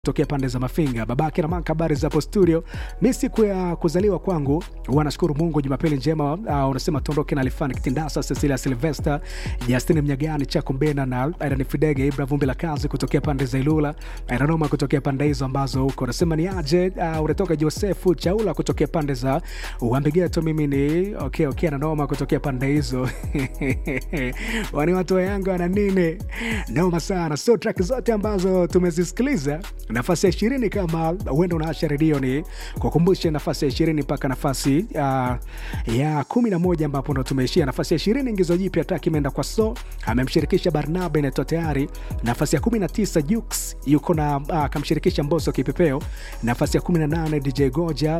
tokea pande za Mafinga. Babake na maka, habari za hapo studio. Mi siku ya kuzaliwa kwangu huwa nashukuru Mungu. Jumapili njema. Uh, unasema tuondoke na Alifani Kitindasa, Cecilia Silvester, Justin Mnyagani, Chako Mbena na Aidan Fidege, Ibra Vumbi la kazi kutokea pande za Ilula, Aidanoma kutokea pande hizo ambazo huko unasema ni aje. Uh, unatoka Josefu Chaula kutokea pande za Uambigeto. Mimi ni okay, okay, Ananoma kutokea pande hizo wani watu wa Yanga wana nini? Noma sana. So track zote ambazo tumezisikiliza nafasi ya ishirini kama huenda unaasha redio ni kukumbushe nafasi ya ishirini mpaka nafasi uh, ya kumi na moja ambapo ndo tumeishia nafasi ya ishirini ingizo jipya taki imeenda kwa so amemshirikisha barnaba inaitwa tayari nafasi ya kumi na tisa jux yuko na uh, akamshirikisha mboso kipepeo nafasi ya kumi na nane dj goja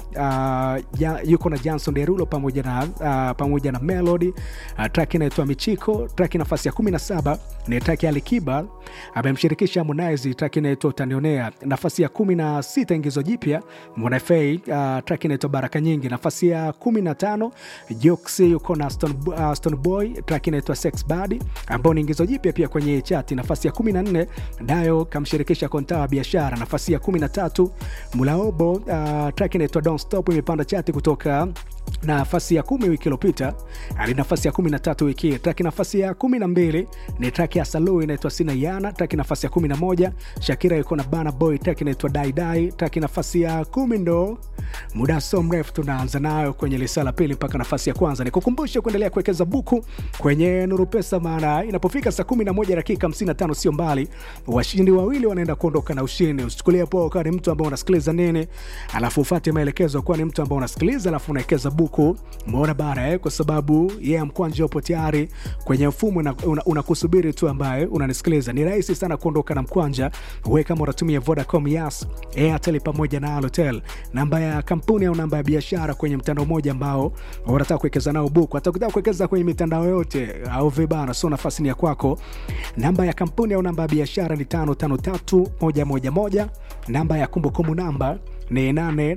uh, ya, yuko na johnson derulo pamoja na uh, pamoja na melody uh, traki inaitwa michiko traki nafasi ya kumi na saba ni traki alikiba amemshirikisha harmonize traki inaitwa utanionea nafasi ya kumi na sita ingizo jipya mwanafei uh, track inaitwa baraka nyingi nafasi ya kumi na tano jox yuko na stone, uh, stone boy track inaitwa sex body ambao ni ingizo jipya pia kwenye chati nafasi ya kumi na nne dayo kamshirikisha konta wa biashara nafasi ya kumi na tatu mulaobo uh, track inaitwa don't stop imepanda chati kutoka nafasi ya kumi wiki iliyopita hadi nafasi ya kumi na tatu wiki hii traki nafasi ya kumi na mbili ni traki ya salu inaitwa sina yana traki nafasi ya kumi na moja shakira yuko na bana boy traki inaitwa daidai traki nafasi ya kumi ndo muda so mrefu tunaanza nayo kwenye lisa la pili mpaka nafasi ya kwanza nikukumbushe kuendelea kuwekeza buku kwenye nuru pesa maana inapofika saa kumi na moja dakika hamsini na tano sio mbali washindi wawili wanaenda kuondoka na ushindi usichukulia poa ukawa ni mtu ambao unasikiliza nini alafu ufate maelekezo kuwa ni mtu ambao unasikiliza alafu unawekeza buku umeona bara eh? kwa sababu yeye yeah, mkwanja upo tayari kwenye mfumo unakusubiri una, una tu ambaye unanisikiliza ni rahisi sana kuondoka na mkwanja we kama unatumia vodacom yas airtel pamoja na alotel namba ya kampuni au namba ya biashara kwenye mtandao mmoja ambao unataka kuwekeza nao buku hata ukitaka kuwekeza kwenye mitandao yote au vibana so nafasi ni ya kwako namba ya kampuni au namba ya biashara ni tano tano tatu moja moja moja namba ya kumbukumbu namba ni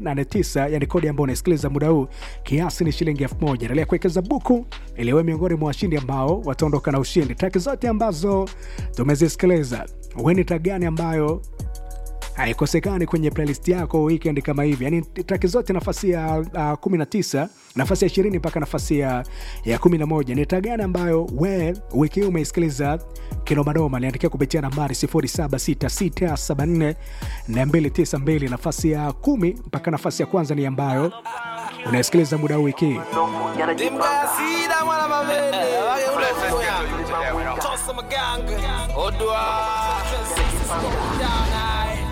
889 yani kodi ambayo unasikiliza muda huu kiasi ni shilingi elfu moja endelea kuwekeza buku iliwe miongoni mwa washindi ambao wataondoka na ushindi traki zote ambazo tumezisikiliza weni tra gani ambayo haikosekani kwenye playlist yako weekend kama hivi yani traki zote nafasi ya uh, 19 nafasi ya ishirini mpaka nafasi ya, ya 11 ni traki gani ambayo we wiki hii umeisikiliza kinomadoma niandikia kupitia nambari 0766742292 nafasi ya kumi mpaka nafasi ya kwanza ni ambayo unasikiliza muda huu wiki hii Odwa